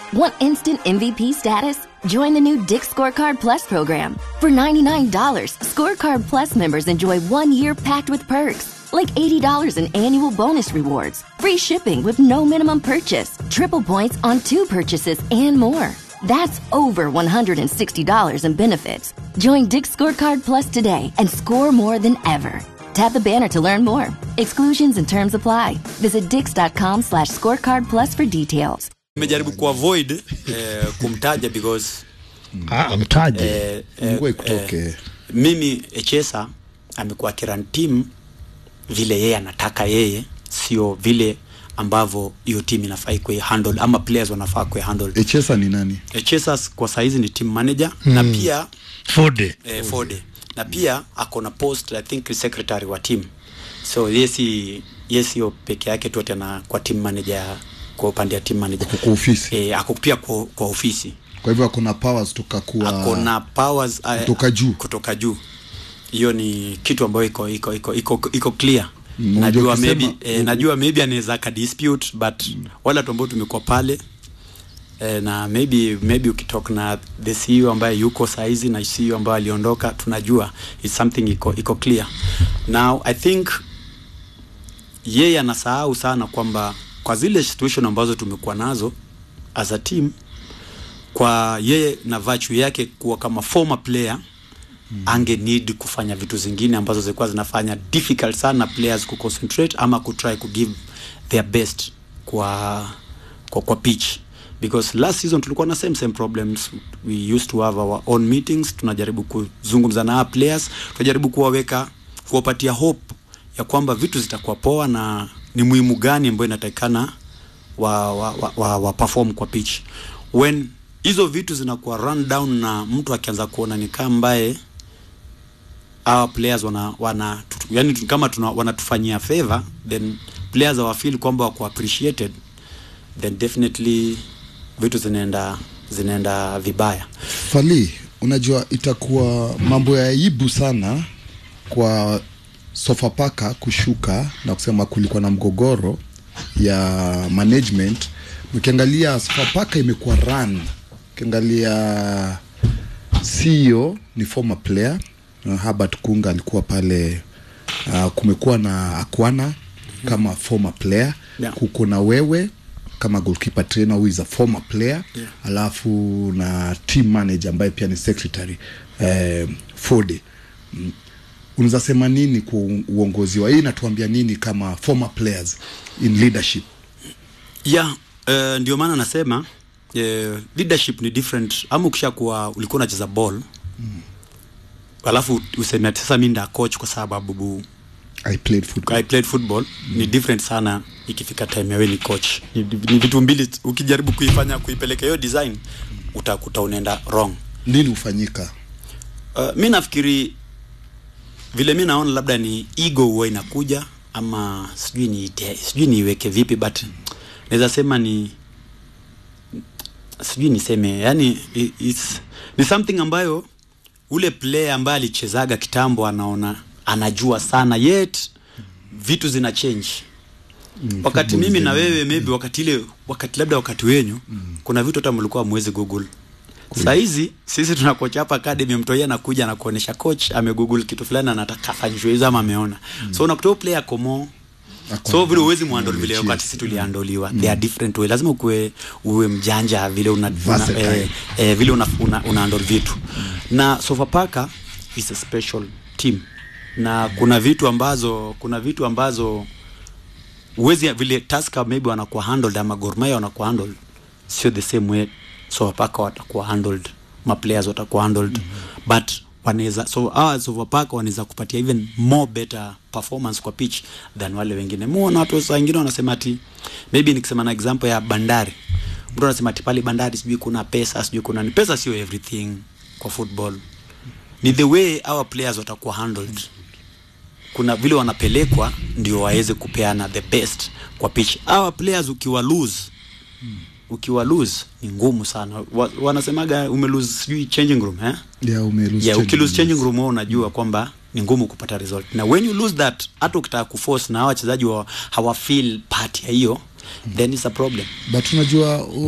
Want instant MVP status? Join the new Dick Scorecard Plus program. For $99, Scorecard Plus members enjoy one year packed with perks, like $80 in annual bonus rewards, free shipping with no minimum purchase, triple points on two purchases, and more. That's over $160 in benefits. Join Dick Scorecard Plus today and score more than ever. Tap the banner to learn more. Exclusions and terms apply. Visit dix.com slash scorecard plus for details. nimejaribu kuavoid eh, kumtaja because Ah, mtaje eh, eh, Mungu ikutoke. eh, mimi Echesa amekuwa kiran team vile yeye anataka yeye, sio vile ambavyo hiyo team inafaa ikuwe handle ama players wanafaa kuwe handle. Echesa ni nani? Echesa kwa saizi ni team manager na pia Fode eh, Fode na pia ako na post I think secretary wa team, so yesi yesi yo peke yake tu tena kwa team manager, kwa upande ya team manager Kwa ofisi. eh, ako pia kwa, kwa ofisi Kwa hivyo akona powers tukakuwa ako na powers uh, kutoka juu. kutoka juu hiyo ni kitu ambayo iko iko iko iko, iko clear Mm, najua unajua maybe ukisema- eh, najua maybe anaweza ka dispute but wale watu ambao tumekuwa pale eh, na maybe maybe ukitalk na the CEO ambaye yuko saizi na CEO ambaye aliondoka tunajua it's something iko iko clear now i think yeye anasahau sana kwamba kwa zile situation ambazo tumekuwa nazo as a team kwa yeye na virtue yake kuwa kama former player mm. ange need kufanya vitu zingine ambazo zilikuwa zinafanya difficult sana players kuconcentrate ama kutry kugive their best kwa kwa, kwa pitch because last season tulikuwa na same same problems we used to have our own meetings tunajaribu kuzungumza na our players tunajaribu kuwaweka kuwapatia hope ya kwamba vitu zitakuwa poa na ni muhimu gani ambayo inatakikana wa, wa, wa, wa, wa perform kwa pitch when hizo vitu zinakuwa run down na mtu akianza kuona ni kama ambaye our players wana, wana tutu, yani tu- kama tuna, wanatufanyia favor then players hawafeel kwamba wako appreciated then definitely vitu zinaenda zinaenda vibaya Fali, unajua itakuwa mambo ya aibu sana kwa Sofapaka kushuka na kusema kulikuwa na mgogoro ya management. Ukiangalia Sofapaka imekuwa run, ukiangalia CEO ni former player uh, Herbert Kunga alikuwa pale. Uh, kumekuwa na Akwana kama former player Yeah. kuko na wewe kama goalkeeper trainer who is a former player Yeah. alafu na team manager ambaye pia ni secretary eh, Fode mm. unaweza sema nini kwa u- uongozi wa hii inatuambia nini kama former players in leadership yeah uh, ndio maana nasema uh, leadership ni different ama ukishakuwa ulikuwa unacheza ball mm. alafu useme ati sasa mi nda coach kwa sababu bu- I played football I played football mm. ni different sana ikifika time yawe ni coach ni, ni vitu mbili ukijaribu kuifanya kuipeleka hiyo design utakuta unaenda wrong nini hufanyika uh, mi nafikiri vile mi naona labda ni ego huwa inakuja ama sijui ni sijui niiweke vipi but naweza sema ni sijui niseme yani i- it's, ni something ambayo ule player ambaye alichezaga kitambo anaona anajua sana yet vitu zina change mm, wakati football mimi na zina- wewe maybe wakati ile wakati labda wakati wenyu mm. kuna vitu hata mlikuwa mwezi google saa hizi sisi tuna coach hapa academy mtoia anakuja na kuonesha coach amegoogle kitu fulani anataka afanyishwe hizo ama ameona mm. so unakuta huyo player komo Ako- so vile uwezi muhandle vile Yes. wakati sisi tuliandoliwa mm. they are different way lazima ukuwe uwe mjanja vile una, una, Versatile. eh, eh, vile una, una, una handle vitu na Sofapaka is a special team na kuna vitu ambazo kuna vitu ambazo uwezi vile Tusker maybe wanakuwa handled ama Gor Mahia wanakuwa handled sio the same way Sofapaka watakuwa handled ma players watakuwa handled mm-hmm. but wanaweza so hawa Sofapaka wanaweza kupatia even more better performance kwa pitch than wale wengine muona watu saa wengine wanasema ati maybe nikisema na example ya Bandari mtu anasema ati pale Bandari sijui kuna pesa sijui kuna ni pesa sio everything kwa football ni the way our players watakuwa handled kuna vile wanapelekwa ndio waweze kupeana the best kwa pitch our players ukiwa lose ukiwa lose ni ngumu sana Wa, wanasemaga ume lose sijui changing room eh yeah, ume lose yeah, changing ukilose changing rooms. room wewe unajua kwamba ni ngumu kupata result na when you lose that hata ukitaka kuforce na hawa wachezaji wa, hawa feel part ya hiyo then it's a problem but unajua